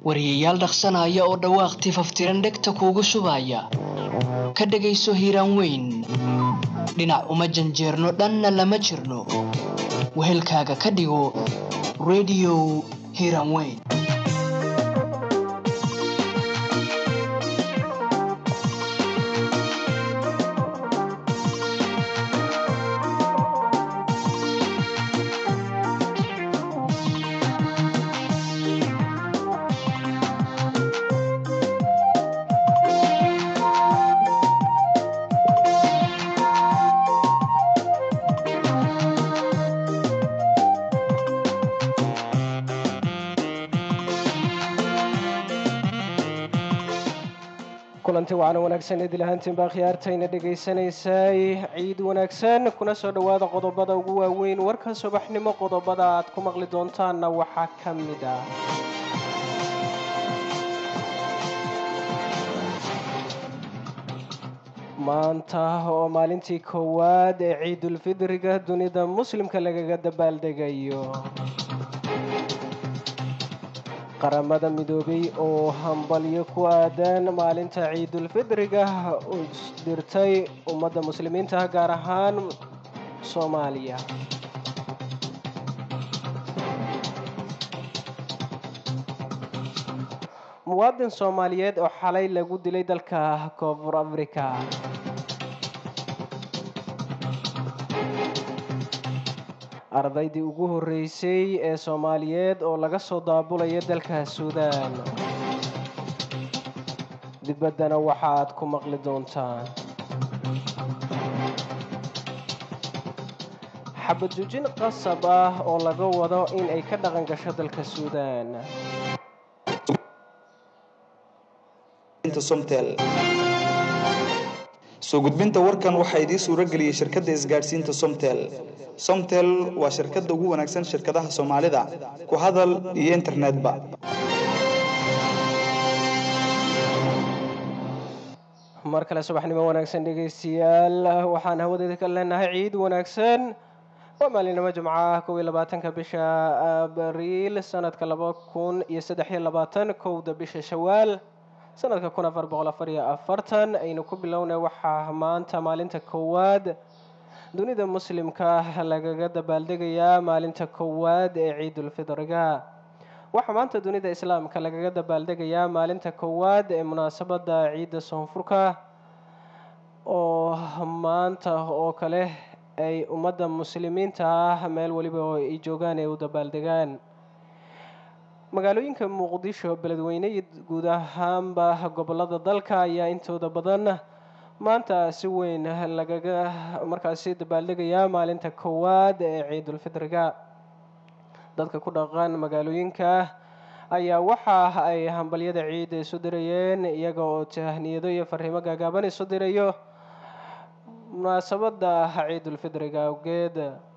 wariyayaal dhaqsanaya oo dhawaaq tifaftiran dhegta kuugu shubaya ka dhegayso hiiraan weyn dhinac uma janjeerno dhanna lama jirno wehelkaaga ka dhigo rediyo hiiraan weyn kulanti wacan wanaagsan idil ahaantiin baa khiyaartayna dhegaysanaysay ciid wanaagsan kuna soo dhowaada qodobada ugu waaweyn warka subaxnimo qodobada aad ku maqli doontaanna waxaa ka mid ah maanta oo maalintii koowaad ee ciidulfidriga dunida muslimka lagaga dabaaldegayo qaramada midoobay oo hambalyo ku aadan maalinta ciidulfidriga u dirtay ummadda muslimiinta gaar ahaan soomaaliya muwaadin soomaaliyeed oo xalay lagu dilay dalka koonfur africa ardaydii ugu horreysay ee soomaaliyeed oo laga soo daabulaya dalka suudaan dibaddana waxaaad ku maqli doontaan xabadujin qasab ah oo laga wado in ay ka dhaqan gasho dalka suudaan soo gudbinta warkan waxaa idiin suuro geliyey shirkadda isgaadhsiinta somtel somtel waa shirkadda ugu wanaagsan shirkadaha soomaalida ku hadal iyo internetba mar kale subaxnimo wanaagsan dhegaystayaal waxaan hawadeeda ka leenahay ciid wanaagsan waa maalinimo jimcaha kow iyo labaatanka bisha abriil sanadka laba kun iyo saddex iyo labaatan kowda bisha shawaal sanadka kun afar boqol afar iyo afartan aynu ku bilownay waxaa maanta maalinta koowaad dunida muslimka lagaga dabaaldegayaa maalinta koowaad ee ciidulfidriga waxaa maanta dunida islaamka lagaga dabaaldegayaa maalinta koowaad ee munaasabadda ciidda soonfurka oo maanta oo kale ay ummadda muslimiinta ah meel weliba oo ay joogaan ay u dabaaldegaan magaalooyinka muqdisho beledweyne iyo guud ahaanba gobolada dalka ayaa intooda badan maanta si weyn lagaga markaasi dabaaldegayaa maalinta koowaad ee ciidulfidriga dadka ku dhaqan magaalooyinka ayaa waxa ay hambalyada ciidda isu dirayeen iyaga oo tahniyado iyo fariimo gaagaaban isu dirayo munaasabada ciidulfidriga awgeed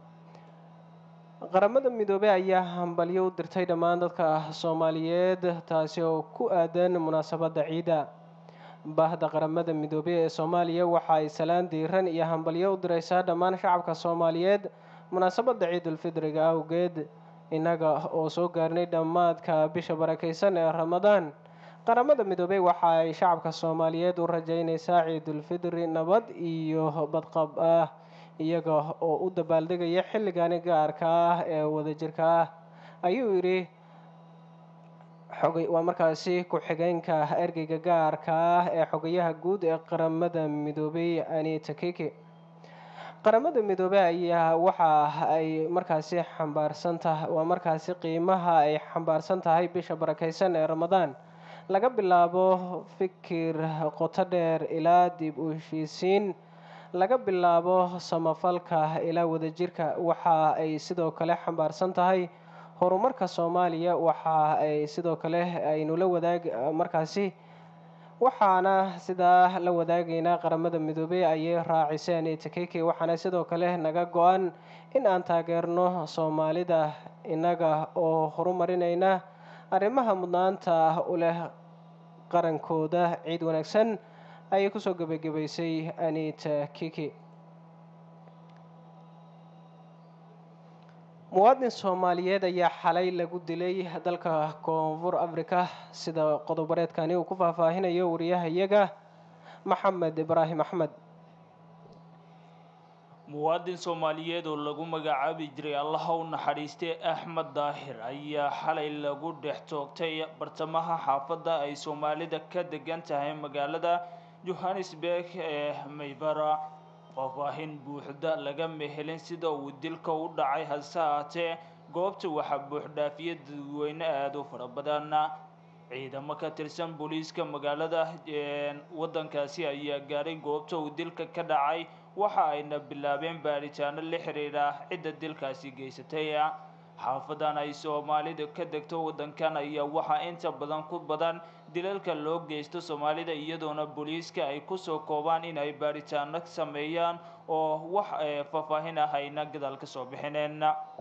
qaramada midoobey ayaa hambalyo u dirtay dhammaan dadka soomaaliyeed taasi oo ku aadan munaasabadda ciidda baahda qaramada midoobey ee soomaaliya waxa ay salaan diiran iyo hambalyo u direysaa dhammaan shacabka soomaaliyeed munaasabadda ciidulfidriga awgeed innaga oo soo gaarnay dhammaadka bisha barakeysan ee ramadaan qaramada midoobey waxa ay shacabka soomaaliyeed u rajeyneysaa ciidulfidri nabad iyo badqab ah iyaga oo u dabaaldegaya xilligani gaarka ah ee wadajirka ah ayuu yidhi xogay waa markaasi ku-xigeenka ergeyga gaarka ah ee xogayaha guud ee qaramada midoobey anita kiki qaramada midoobey ayaa waxa ay markaasi xambaarsan tahay waa markaasi qiimaha ay xambaarsan tahay bisha barakeysan ee ramadaan laga bilaabo fikir qoto dheer ilaa dib u heshiisiin laga bilaabo samafalka ilaa wadajirka waxa ay sidoo kale xambaarsan tahay horumarka soomaaliya waxa ay sidoo kale aynu la wadaag markaasi waxaana sidaa la wadaagaynaa qaramada midoobey ayay raaciseen itakeke waxaana sidoo kale naga go-an in aan taageerno soomaalida innaga oo horumarinayna arrimaha mudnaanta u leh qarankooda ciid wanaagsan ayay kusoo gebagabaysay anita kiki muwaadin soomaaliyeed ayaa xalay lagu dilay dalka koonfur africa sida qodobareedkani uu ku faahfaahinayo wariyahayaga maxamed ibraahim axmed muwaadin soomaaliyeed oo lagu magacaabi jiray allaha u naxariistay axmed daahir ayaa xalay lagu dhex toogtay bartamaha xaafadda ay soomaalida ka degan tahay magaalada johannesburg ee maybara faahfaahin buuxda laga mehelin sida uu dilka u dhacay hase haatee goobta waxaa buuxdhaafiya dadweyne aada u fara badan ciidamo ka tirsan booliiska magaalada waddankaasi ayaa gaaray goobta uu dilka ka dhacay waxa ayna bilaabeen baaritaano la xiriira cidda dilkaasi geysatay xaafadan ay soomaalida ka degto waddankan ayaa waxaa inta badan ku badan dilalka loo geysto soomaalida iyadoona booliiska ay kusoo koobaan in ay baaritaano sameeyaan oo wax faahfaahin ah ayna gadaal ka soo bixineen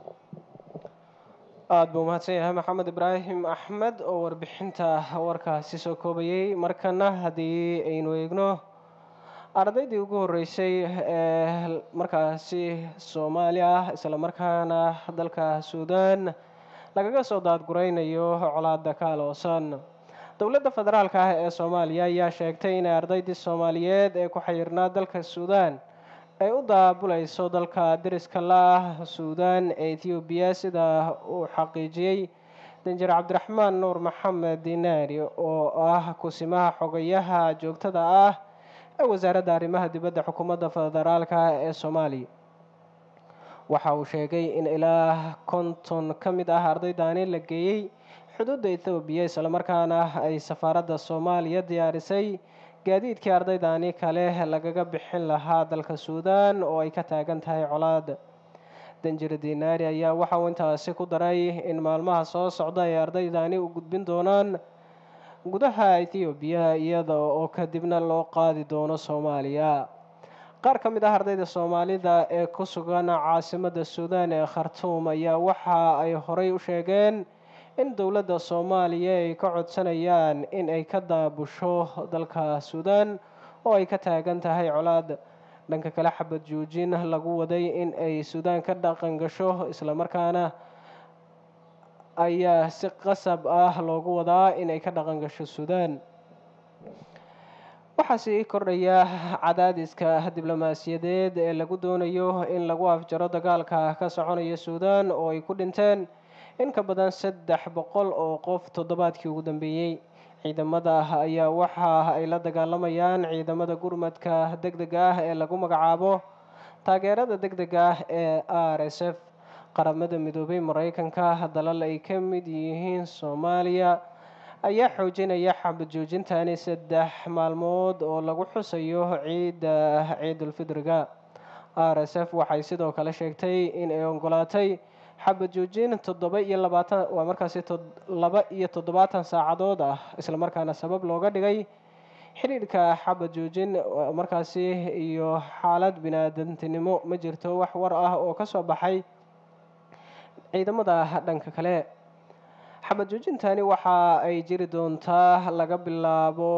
aada buu mahadsan yahay maxamed ibraahim axmed oo warbixinta warkaasi soo koobayay markana haddii aynu eegno ardaydii ugu horreysay ee markaasi soomaali ah isla markaana dalka suudaan lagaga soo daadguraynayo colaada ka aloosan dowladda federaalk ah ee soomaaliya ayaa sheegtay inay ardaydii soomaaliyeed ee ku xayirnaa dalka suudaan ay u daabulayso dalka deriska la ah suudaan ee ethoobiya sida uu xaqiijiyey danjir cabdiraxmaan nuur maxamed dinaari oo ah kusimaha xogayaha joogtada ah ee wasaaradda arrimaha dibadda xukuumadda federaalka ee soomaaliya waxa uu sheegay in ilaa konton ka mid ah ardaydaani la geeyey xuduudda ethoobiya islamarkaana ay safaaradda soomaaliya diyaarisay gaadiidkii ardaydaani kale lagaga bixin lahaa dalka suudaan oo ay ka taagan tahay colaada danjir dinaari ayaa waxa uu intaasi ku daray in maalmaha soo socda ay ardaydani u gudbin doonaan gudaha ethoobiya iyada oo kadibna loo qaadi doono soomaaliya qaar ka mid ah ardayda soomaalida ee ku sugan caasimadda suudaan ee khartuum ayaa waxa ay horey u sheegeen in dowladda soomaaliya ay ka codsanayaan in ay ka daabusho dalka suudaan oo ay ka taagan tahay colaad dhanka kale xabad joojin lagu waday in ay suudaan ka dhaqan gasho islamarkaana ayaa si qasab ah loogu wadaa in ay ka dhaqan gasho suudaan waxaa sii kordhaya cadaadiska diblomaasiyadeed ee lagu doonayo in lagu afjaro dagaalka ka soconaya suudaan oo ay ku dhinteen in ka badan saddex boqol oo qof toddobaadkii ugu dambeeyey ciidamada ayaa waxa ay la dagaalamayaan ciidamada gurmadka deg dega ah ee lagu magacaabo taageerada deg dega ah ee r s f qaramada midoobay mareykanka dalal ay ka mid yihiin soomaaliya ayaa xoojinaya xabad joojintani saddex maalmood oo lagu xusayo ciidda ciidulfidriga r s f waxay sidoo kale sheegtay in ay ogolaatay xabad joojin toddoba iyo labaatan waa markaasi laba iyo toddobaatan saacadood ah islamarkaana sabab looga dhigay xidhiidhka xabad joojin markaasi iyo xaalad bini-aadantinimo ma jirto wax war ah oo ka soo baxay ciidamada dhanka kale xabad joojintani waxa ay jiri doontaa laga bilaabo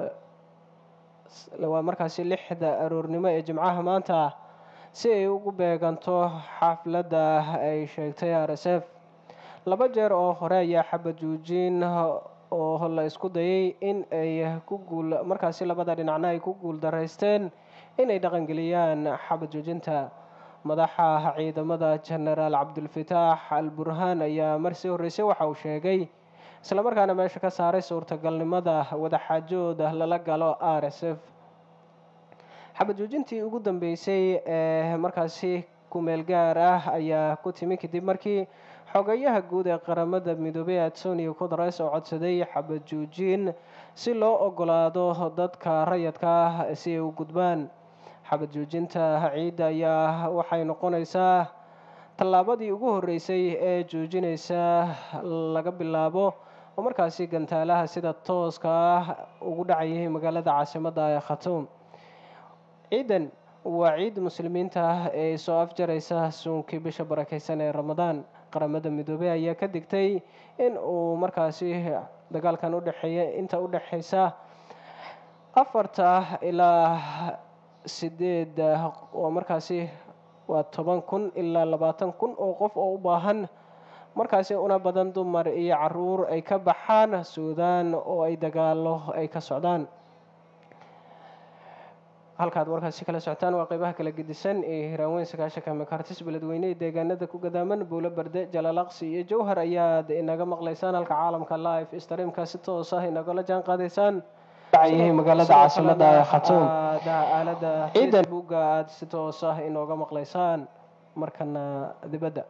waa markaasi lixda aroornimo ee jimcaha maanta si ay ugu beeganto xafladda ay sheegtay r s f laba jeer oo hore ayaa xabad joojin oo la isku dayay in ay ku guul markaasi labada dhinacna ay ku guul daraysteen inay dhaqangeliyaan xabad joojinta madaxa ciidamada genaraal cabdulfataax al burhaan ayaa marsii horreysay waxa uu sheegay islamarkaana meesha ka saaray suurtagalnimada wadaxaajooda lala galo r s f xabad joojintii ugu dambeysay ee markaasi kumeel gaar ah ayaa ku timi kadib markii xogayaha guud ee qaramada midoobey antonio guteres oo codsaday xabad joojin si loo ogolaado dadka rayadka ah si ay u gudbaan xabad joojinta ciidda ayaa waxay noqonaysaa tallaabadii ugu horreysay ee joojinaysa laga bilaabo oo markaasi gantaalaha sida tooska ah ugu dhacayay magaalada caasimadda ee khatuum ciidan waa ciid muslimiinta ah ee soo afjaraysa suunkii bisha barakeysan ee ramadaan qaramada midoobey ayaa ka digtay in uu markaasi dagaalkan udhexeeya inta u dhexeysa afarta ilaa sideed oo markaasi waa toban kun ilaa labaatan kun oo qof oo u baahan markaasi una badan dumar iyo caruur ay ka baxaan suudaan oo ay dagaalo ay ka socdaan halkaad warkaasi kala socotaan waa qeybaha kala gedisan ee hiraanweyn sagaashanka mekartis beledweyne ee deegaanada ku gadaaman buulo berde jalaalaqsi iyo jowhar ayaad inaga maqlaysaan halka caalamka live streamka si toos ah inagala jaan qaadaysaan magaalada caasimada ee khatuum aalada facebooka aad si toos ah inooga maqlaysaan markana dibadda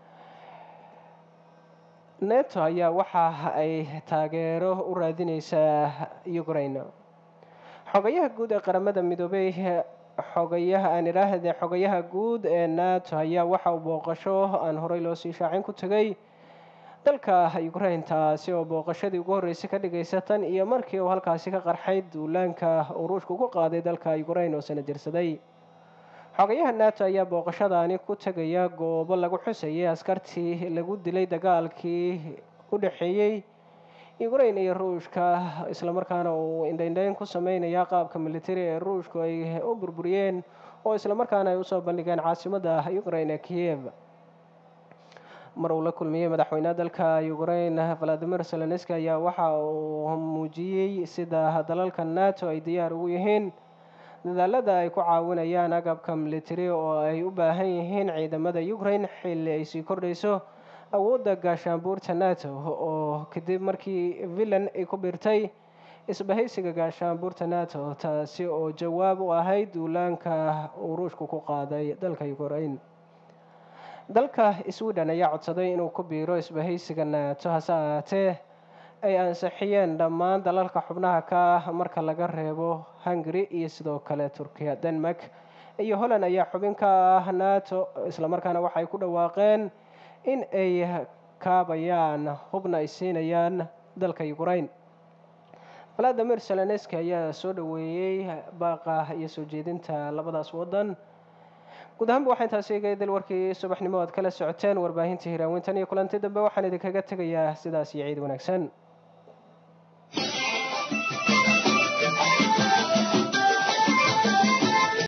neto ayaa waxa ay taageero u raadineysaa ukraine xogayaha guud ee qaramada midoobey xogayaha aan idhaahde xogayaha guud ee nato ayaa waxa uu booqasho aan horey loo sii shaacin ku tegay dalka ukraine taasi oo booqashadii ugu horreysay ka dhigaysa tan iyo markii uu halkaasi ka qarxay duulaanka uu ruushka ugu qaaday dalka ukraine oo sana jirsaday xogayaha nato ayaa booqashadaani ku tegaya goobo lagu xusayay askartii lagu dilay dagaalkii u dhexeeyey ukraine iyo ruushka islamarkaana uu indhaindhayn ku sameynaya qaabka militari ee ruushku ay u burburiyeen oo islamarkaana ay usoo bandhigeen caasimada ukraine ee kiev mar uu la kulmiyey madaxweynaha dalka ukraine valadimir zelenski ayaa waxa uu muujiyey sida dalalka nato ay diyaar ugu yihiin dadaalada ay ku caawinayaan agabka militari oo ay u baahan yihiin ciidamada ukraine xilli ay sii kordhayso awoodda gaashaanbuurta nato oo kadib markii villan ay ku biirtay isbahaysiga gaashaanbuurta nato taasi oo jawaab u ahayd duulaanka uu ruushku ku qaaday dalka ukraine dalka sweden ayaa codsaday inuu ku biiro isbahaysiga nato hase ahaatee ay ansixiyeen dhammaan dalalka xubnaha ka ah marka laga reebo hungary iyo sidoo kale turkiya denmark iyo holland ayaa xubin ka ah nato islamarkaana waxay ku dhawaaqeen in ay kaabayaan hubna ay siinayaan dalka ukraine valadimir zelenski ayaa soo dhaweeyey baaqa iyo soo jeedinta labadaas waddan guud ahaanba waxaa intaasi eegay dal warkii subaxnimo aad kala socoteen warbaahinta hiraawintan iyo kulanti dambe waxaan idinkaga tegayaa sidaas iyo ciid wanaagsan